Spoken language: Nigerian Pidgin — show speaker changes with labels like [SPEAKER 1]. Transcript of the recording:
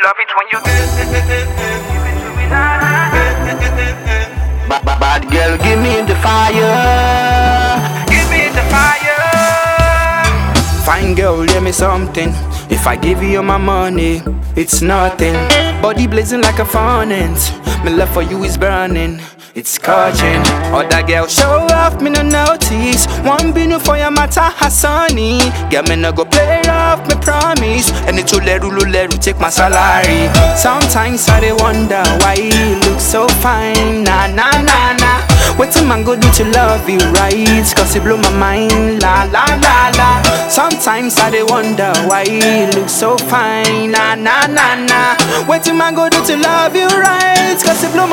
[SPEAKER 1] love it when you give it to me, nah, nah.
[SPEAKER 2] Bad, bad, bad girl, give me the fire.
[SPEAKER 1] Give me the fire.
[SPEAKER 3] Fine girl, give me something. If I give you my money, it's nothing. Body blazing like a furnace. My love for you is burning. It's scorching. Other girl show off, me no notice. One binu for your matter, Hassani. Girl, me no go play rough, me promise. And it's leru leru take my salary. Sometimes I dey wonder why you look so fine. Nah, nah, nah, nah. What a man go do to love you right? Cause it blow my mind, la la la la. Sometimes I dey wonder why you look so fine, na na na na. What a man go do to love you right? Cause it blow my